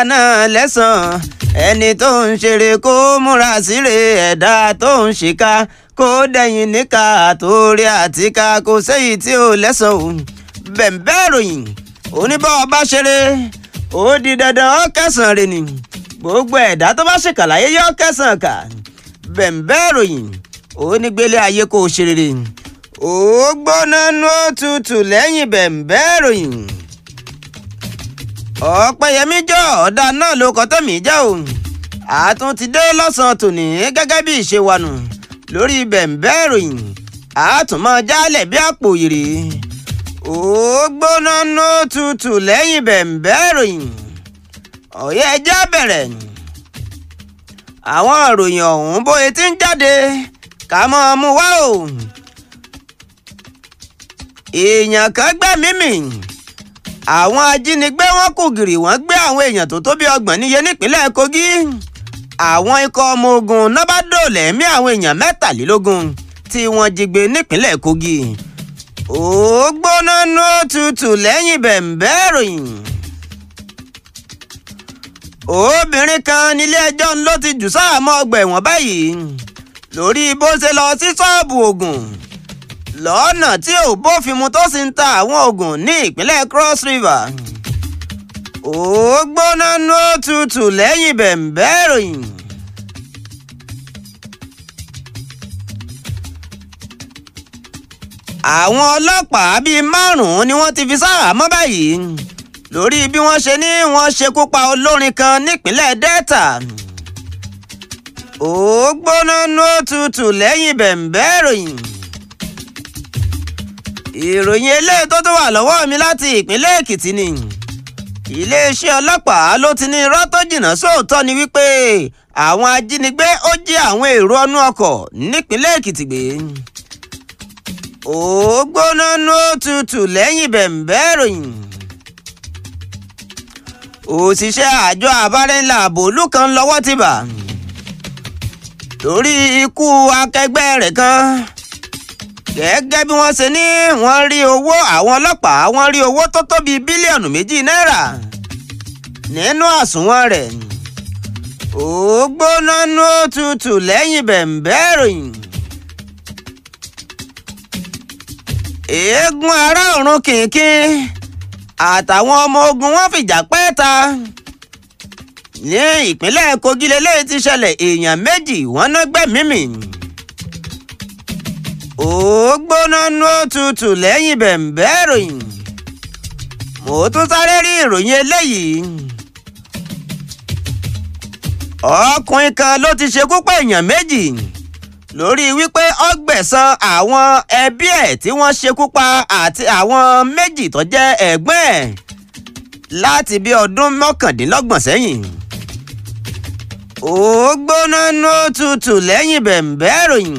náà lẹ́sàn-án ẹni tó ń ṣeré kó múra síre ẹ̀dá tó ń ṣìkà kó dẹ̀yìn níka àtòrí àtìká kò séyìí tí ò lẹ́sàn-án o bẹ̀m̀bẹ́ ròyìn oníbọ̀ bá ṣeré ó di dandan ó kẹsàn-án rẹ̀ ni gbogbo ẹ̀dá tó bá ṣèkàlàyé yọ kẹsàn-án kà bẹ̀m̀bẹ́ ròyìn onígbélé ayé kò ṣe rere ó gbóná nú òtútù lẹ́yìn bẹ̀m̀bẹ́ ròyìn ọ̀pẹ̀yẹmí jọ ọ̀dà náà ló kọ́ tẹ̀mí já o àtún ti dé lọ́sàn-án tòní gẹ́gẹ́ bí ìṣe wa nù lórí bẹ̀m̀bẹ́ ìròyìn àtúmọ̀ jálẹ̀ bí àpò ìrè ó gbóná nú tutù lẹ́yìn bẹ̀m̀bẹ́ ìròyìn ọ̀yẹ́ ẹja bẹ̀rẹ̀ àwọn ìròyìn ọ̀hún bóyá ti ń jáde ká mọ́ ọ mú wá o èèyàn kan gbẹ́mí mì àwọn ajínigbé wọn kò gìrì wọ́n gbé àwọn èèyàn tó tó bí ọgbọ̀n níye nípínlẹ̀ Kogi àwọn ikọ̀ ọmọ ogun náà bá dòòlà ẹ̀mí àwọn èèyàn mẹ́tàlélógún tí wọ́n jí gbé nípínlẹ̀ Kogi ó gbóná nú tutù lẹ́yìn bẹ̀m̀bẹ́ ìròyìn obìnrin kan nílé ẹjọ́ ló ti jù sáàmọ́ ọgbà ẹ̀wọ̀n báyìí lórí bó ṣe lọ sí ṣọ́ọ̀bù oògùn lọ́nà tí ò bófin mu tó sì ń ta àwọn oògùn ní ìpínlẹ̀ Cross River ó gbóná nú tutù lẹ́yìn bẹ̀m̀bẹ́ ìròyìn. àwọn ọlọ́pàá bíi márùn-ún ni wọ́n ti fi sáhàámọ́ báyìí lórí bí wọ́n ṣe ní wọ́n ṣekú pa olórin kan nípínlẹ̀ Delta ó gbóná nú tutù lẹ́yìn bẹ̀m̀bẹ́ ìròyìn ìròyìn eléyìí tó tó wà lọ́wọ́ mi láti ìpínlẹ̀ Èkìtì ni iléeṣẹ́ ọlọ́pàá ló ti ní irọ́ tó jìnnà sóòótọ́ ni wípé àwọn ajínigbé ó jí àwọn èrò ọnú ọkọ̀ nípínlẹ̀ Èkìtì gbé ó gbóná nú tutù lẹ́yìn bẹ̀m̀bẹ́ ìròyìn òṣìṣẹ́ àjọ abárẹ́ńlá àbòlú kan lọ́wọ́ ti bà lórí ikú akẹgbẹ́ rẹ̀ kan gẹ́gẹ́ bí wọ́n ṣe ní wọ́n rí owó àwọn ọlọ́pàá wọ́n rí owó tó tó bíi bílíọ̀nù méjì náírà nínú àsùnwọ̀n rẹ̀ ó gbóná nú tutù lẹ́yìn bẹ̀m̀bẹ́ ìròyìn. eégún ará ọ̀run kìnkìn àtàwọn ọmọ ogun wọn fìjà pẹ́ ta ní ìpínlẹ̀ Kogi lélẹ́yìí ti ṣẹlẹ̀ èèyàn méjì wọ́n ná gbẹ̀mí mì ó gbóná nú tutù lẹ́yìn bẹ̀m̀bẹ́ ìròyìn mo tún sáré rí ìròyìn eléyìí ọkùnrin kan ló ti ṣekú pa èèyàn méjì lórí wípé ó gbẹ̀san àwọn ẹbí ẹ̀ tí wọ́n ṣekú pa àti àwọn méjì tó jẹ́ ẹ̀gbọ́n ẹ̀ láti bí ọdún mọ́kàndínlọ́gbọ̀n sẹ́yìn ó gbóná nú tutù lẹ́yìn bẹ̀m̀bẹ́ ìròyìn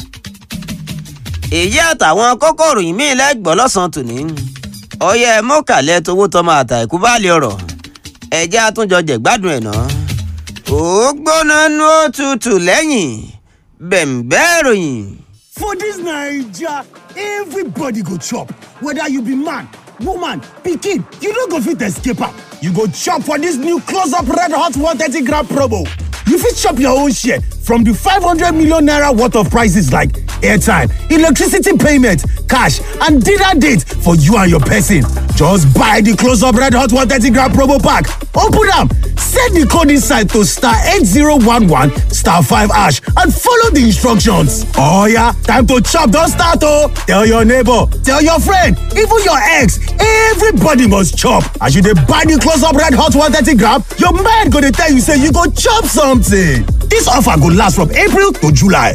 èyí àtàwọn kókòrò yìí míì lẹ́gbọ́n lọ́sàn-án tòní ọyẹ mọ́kàlẹ́ towó tọmọ àtà ìkú báàlì ọ̀rọ̀ ẹ̀jẹ̀ àtúnjọ jẹ̀gbádùn ẹ̀ náà ó gbóná nú tutù lẹ́yìn bẹ̀m̀bẹ́ ìròyìn. For dis Naija, everybody go chop, whether you be man, woman, pikin, you no go fit escape am. You go chop for dis new close up red hot 130 gram promo. You fit chop your own share from di 500 million naira worth of prices like airtime, electricity payment, cash and dinner date for you and your person. Just buy di close up red hot 130 gram promo pack, open am, set di code inside to star 8011 star 5 hash and follow di instructions. Oh yeah, time to chop don start oh! Tell your neighbor, tell your friend, even your ex, everybody must chop. As you dey buy di close up red hot 130 gram, your mind go dey tell you say you go chop something. Dis offer go last from April to July.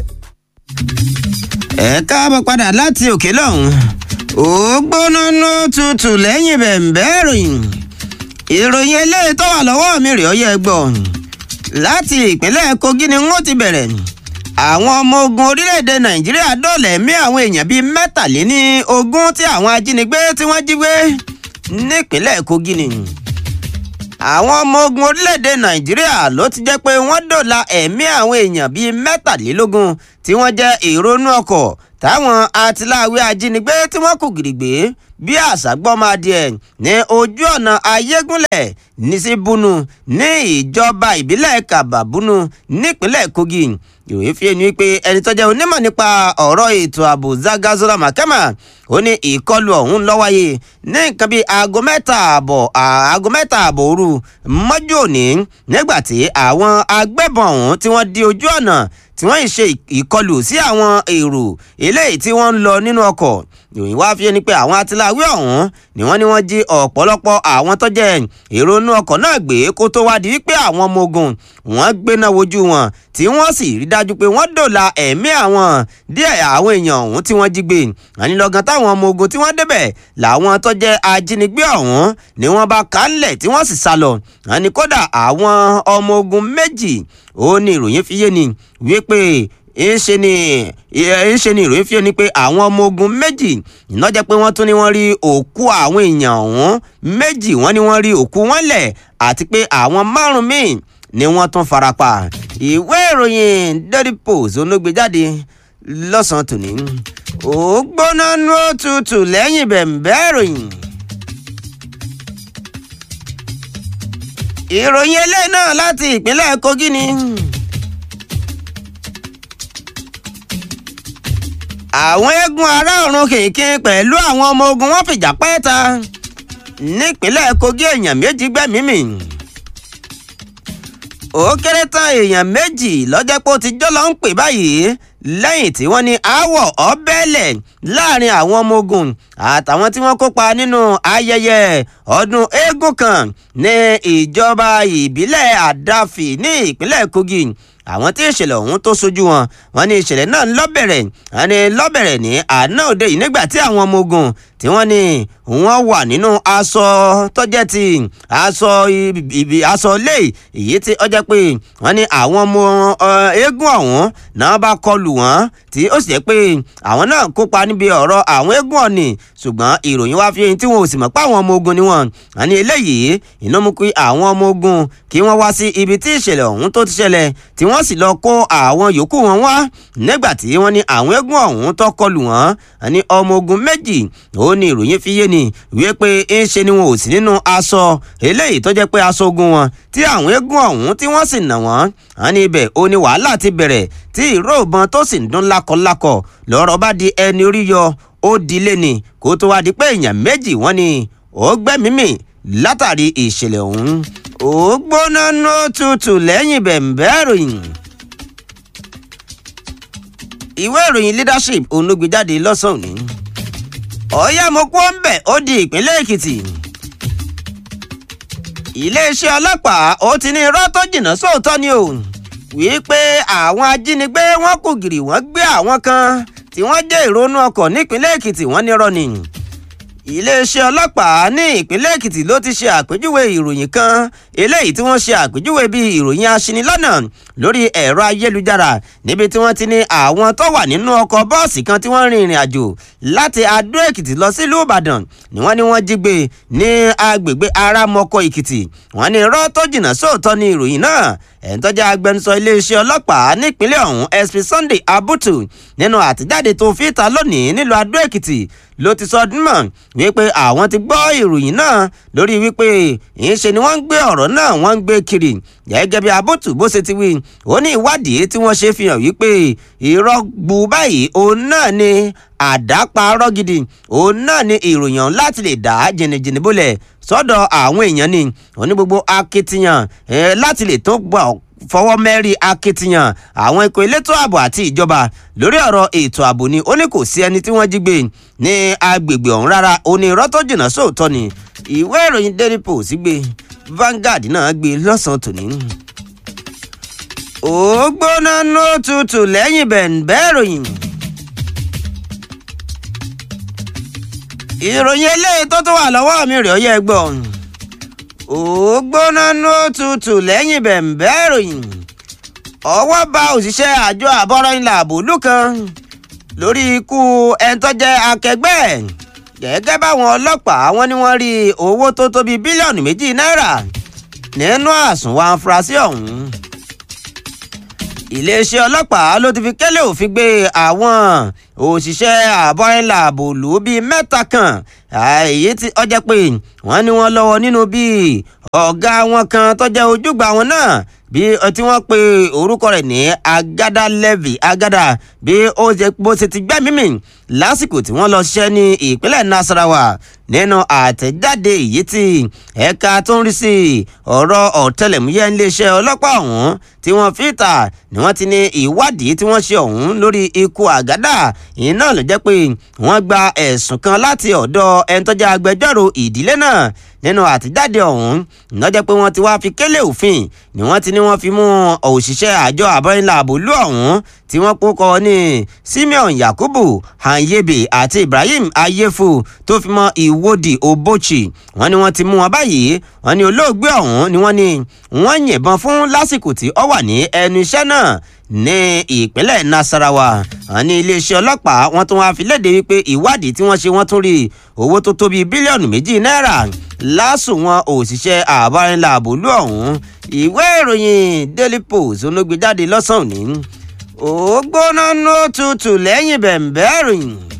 ẹ káàbọ̀ padà láti òkè lọ́hùn ó gbóná nú tutù lẹ́yìn bẹ̀m̀bẹ́ ìròyìn ìròyìn eléyìí tó wà lọ́wọ́ mi rèé ọyẹ́ gbọ́ láti ìpínlẹ̀ Kogi ni wọ́n ti bẹ̀rẹ̀ àwọn ọmọ ogun orílẹ̀-èdè Nàìjíríà dóòlà ẹ̀mí àwọn èèyàn bíi mẹ́tàléní ogún tí àwọn ajínigbé tí wọ́n jí gbé nípínlẹ̀ Kogi ni àwọn ọmọ ogun orílẹ̀-èdè Nàìjíríà ló ti jẹ́ pé wọ́n dóòlà ẹ̀mí àwọn èèyàn bíi mẹ́tàlélógún tí wọ́n jẹ́ èrò inú ọkọ̀ táwọn atiláwí ajínigbé tí wọ́n kù gìrìgbé bí àṣàgbọ́mọ adìẹ ní ojú ọ̀nà ayégúnlẹ̀ ní sí bunu ní ìjọba ìbílẹ̀ kàbàbúnú nípínlẹ̀ kogi ìròyìn fi ẹni pé ẹni tó jẹ́ onímọ̀ nípa ọ̀rọ̀ ètò ààbò zagazola makama ó ní ìkọlù ọ̀hún ló wáyé ní nǹkan bíi aago mẹ́ta ààbọ̀ aago mẹ́ta ààbọ̀ òru mọ́jú òní nígbà tí àwọn agbébọn ọ̀hún tí wọ́n di ojú ọ̀nà tí wọ́n ń ṣe ìkọlù sí àwọn èrò eléyìí tí wọ́n ń lọ nínú ọkọ̀ ìròyìn wá fi ẹni pé àwọn atiláwí ọ̀hún ni wọ́n ní wọ́n jí ọ̀pọ̀lọpọ̀ àwọn tó jẹ́ èrò inú ọkọ̀ náà gbé kó tó wá di wípé àwọn ọmọ ogun wọ́n gbéná wojú wọn tí wọ́n sì rí dájú pé wọ́n dòla ẹ̀mí àwọn díẹ̀ àwọn èèyàn ọ̀hún tí wọ́n jí gbé ànilọ́gán táwọn ọmọ ogun tí wọ́n débẹ̀ làwọn tó jẹ́ ajínigbé ọ̀hún ni wọ́n bá kálẹ̀ tí wọ́n sì sá lọ àní kódà àwọn ọmọ ogun méjì ó ní ìròyìn fi yé ni wípé ńṣe ni ńṣe ni ìròyìn fi hàn ní pé àwọn ọmọ ogun méjì iná jẹ́ pé wọ́n tún ní wọ́n rí òkú àwọn èèyàn ọ̀hún méjì wọ́n ní wọ́n rí òkú wọn lẹ̀ àti pé àwọn márùn-ún míì ni wọ́n tún farapa ìwé ìròyìn daily post olóògbé jáde lọ́sàn-án tòní ó gbóná nú òtútù lẹ́yìn bẹ̀m̀bẹ́ ìròyìn. ìròyìn eléyìí náà láti ìpínlẹ̀ kogi ni. àwọn eégún ará ọ̀run kìnkìn pẹ̀lú àwọn ọmọ ogun wọn fìjà pẹ́ẹ́ta nípínlẹ̀ kogi èèyàn méjì gbẹ́mìí mì ó kéré tán èèyàn méjì lọ́jọ́ pé ó ti jọ́ lọ ń pè báyìí lẹ́yìn tí wọ́n ní aáwọ̀ ọ̀bẹ́lẹ̀ láàrin àwọn ọmọ ogun àtàwọn tí wọ́n kópa nínú ayẹyẹ ọdún eégún kan ní ìjọba ìbílẹ̀ àdáfì ní ìpínlẹ̀ kogi àwọn tí ìṣẹ̀lẹ̀ ọ̀hún tó sojú wọn wọn ní ìṣẹ̀lẹ̀ náà lọ́bẹ̀rẹ̀ wọn ní lọ́bẹ̀rẹ̀ ní àná òde yìí nígbà tí àwọn ọmọ ogun tí wọ́n ní wọ́n wà nínú aṣọ tọ́jẹ́ ti aṣọ ibi aṣọ lé èyí tí ọjọ́ pé wọ́n ní àwọn ọmọ eégún ọ̀hún náà bá kọlù wọ́n tí ó sì jẹ́ pé àwọn náà kópa níbi ọ̀rọ̀ àwọn eégún ọ̀nì ṣùgbọ́n ìròyìn wá fi hàn tí wọn ò sì mọ̀ pé àwọn ọmọ ogun ni wọ́n wọ́n ní eléyìí iná mú kí àwọn ọmọ ogun kí wọ́n wá sí ibi tí ìṣẹ̀lẹ̀ ọ̀hún tó ti ṣẹlẹ̀ tí wọ́n sì lọ kó àwọn yòókù wọn wá nígbà tí wọ́n ní àwọn eégún ọ̀hún tó kọlù wọ́n wọ́n ní ọmọ ogun méjì ó ní ìròyìn fi yé ni wíwé pé ń ṣe ni wọn ò sí nínú aṣọ eléyìí tó jẹ́ pé aṣọ ogun wọn tí àwọn eégún ọ̀hún tí wọ́n sì nà wọ́n wọ́n ní ibẹ̀ ó ní wàhálà ti bẹ̀rẹ̀ tí ìró ìbọn tó sì ń dún lákọlákọ lọ́rọ̀ bá di ẹni orí yọ ó di lé ni kó tó wá di pé èèyàn méjì wọ́n ní ó gbẹ́mímì látàrí ìṣẹ̀lẹ̀ ọ̀hún ó gbóná ní òtútù lẹ́yìn bẹ̀m̀bẹ́ ìròyìn ìwé ìròyìn leadership òun ló gbé jáde lọ́sàn-án òní ọ̀yá mo kó ń bẹ̀ ó di ìpínlẹ̀ èkìtì iléeṣẹ́ ọlọ́pàá ó ti ní irọ́ tó jìnnà sóòótọ́ ni o wípé àwọn ajínigbé wọn kò gìrì wọ́n gbé àwọn kan tí wọ́n jẹ́ ìrònú ọkọ̀ nípínlẹ̀ èkìtì wọ́n nírọ́ ni iléeṣẹ́ ọlọ́pàá ní ìpínlẹ̀ èkìtì ló ti ṣe àpèjúwe ìròyìn kan eléyìí tí wọ́n ṣe àpèjúwe bíi ìròyìn aṣinilọ́nà lórí ẹ̀rọ ayélujára níbi tí wọ́n ti ní àwọn tó wà nínú ọkọ̀ bọ́ọ̀sì kan tí wọ́n rin ìrìn àjò láti adó èkìtì lọ sílùú ìbàdàn ni wọ́n ní wọ́n jí gbé ní agbègbè aramọ́kọ̀ èkìtì wọ́n ní irọ́ tó jìnnà sóòótọ́ ní ìròyìn náà ẹ̀ńtọ́jà agbẹnusọ iléeṣẹ́ ọlọ́pàá nípínlẹ̀ ọ̀hún sp sunday abutu nínú àtijáde tó fi ta lónìí nílùú adó èkìtì ló ti sọ ọdún mọ̀ wípé àwọn ti gbọ́ ìròyìn náà lórí wípé ìṣe ni wọ́n ń gbé ọ̀rọ̀ náà wọ́n ń gbé kiri gẹ́gẹ́ bí abutu bó ṣe ti wí ó ní ìwádìí tí wọ́n ṣe fi hàn wípé irọ́ gbu báyìí òun náà ni àdáparọ́ gidi òun náà ni ìròyìn láti lè dá jìnnìjìnnì bólẹ̀ sọ́dọ̀ àwọn èèyàn ni wọ́n ní gbogbo akitiyan láti lè tó gbọ́ fọwọ́ mẹ́rí akitiyan àwọn ikọ̀ elétò ààbò àti ìjọba lórí ọ̀rọ̀ ètò ààbò ni ó ní kò sí ẹni tí wọ́n jí gbé ní agbègbè ọ̀hún rárá ó ní irọ́ tó jìnnà sóòótọ́ ni ìwé ìròyìn daily post gbé Vanguard náà gbé lọ́sàn-án tòní. ó gbóná nó tutù lẹ́yìn bẹ̀ǹbẹ́ ìròyìn. ìròyìn eléyìí tó tún wà lọ́wọ́ mi rèé ó yẹ gbọ́ ó gbóná ní òtútù lẹ́yìn bẹ̀m̀bẹ́ ìròyìn ọwọ́ bá òṣìṣẹ́ àjọ àbọ̀rọ̀ ilẹ̀ àbòlú kan lórí ikú ẹni tó jẹ́ akẹgbẹ́ gẹ́gẹ́ báwọn ọlọ́pàá wọn ni wọ́n rí owó tó tó bíi bílíọ̀nù méjì náírà nínú àsùnwọ̀n afurasí ọ̀hún iléeṣẹ́ ọlọ́pàá ló ti fi kẹ́lẹ́ òfin gbé àwọn òṣìṣẹ́ àbọ̀rìnlá àbòlú bíi mẹ́ta kan èyí tí ọjọ́ pé wọ́n ní wọ́n lọ́wọ́ nínú bíi ọ̀gá wọn kan tó jẹ́ ojúgbà wọn náà bí tí wọ́n pe orúkọ rẹ̀ ní agada levy agada bí ó ṣe bó ṣe ti gbẹ́mí mì lásìkò tí wọ́n lọ ṣiṣẹ́ ní ìpínlẹ̀ nasarawa nínú àtẹ̀jáde èyí tí ẹ̀ka tó ń rí sí ọ̀rọ̀ ọ̀tẹlẹ̀múyẹ́ iléeṣẹ́ ọlọ́pàá ọ̀hún tí wọ́n fi ta ni wọ́n ti ní ìwádìí tí wọ́n ṣe ọ̀hún lórí ikú àgádà ìyẹn náà ló jẹ́ pé wọ́n gba ẹ̀sùn kan láti ọ̀dọ̀ ẹni tó jẹ́ agbẹjọ́rò ìdílé náà nínú àtẹ̀jáde ọ̀hún ìnájẹ́ pé wọ́n ti wá fi kélé òfin ni wọ́n ti ní wọ́n fi mú òṣìṣẹ́ àjọ àbọ̀rìnlá àbòlú ọ̀hún tí wọ́n kókọ ní simeon yakubu hanyebe àti ibrahim ayefu tó fi mọ́ ìwòdì obochi wọ́n ní wọ́n ti mú wọn báyìí wọ́n ní olóògbé ọ̀hún ni wọ́n ní wọ́n yìnbọn fún lásìkò tí ó wà ní ẹnu iṣẹ́ náà ní ìpínlẹ̀ nasarawa wọ́n ní iléeṣẹ́ ọlọ́pàá wọ́n tún wá fi léde wípé ìwádìí tí wọ́n ṣe wọ́n tún rí owó tó tó bíi bílíọ̀nù méjì náírà lásùn wọn òṣìṣẹ́ àbárínlá àbòlú ọ̀hún ìwé ìròyìn daily post olóògbé jáde lọ́sàn-án òní ó gbóná ní ó tutù lẹ́yìn bẹ̀m̀bẹ́ rìn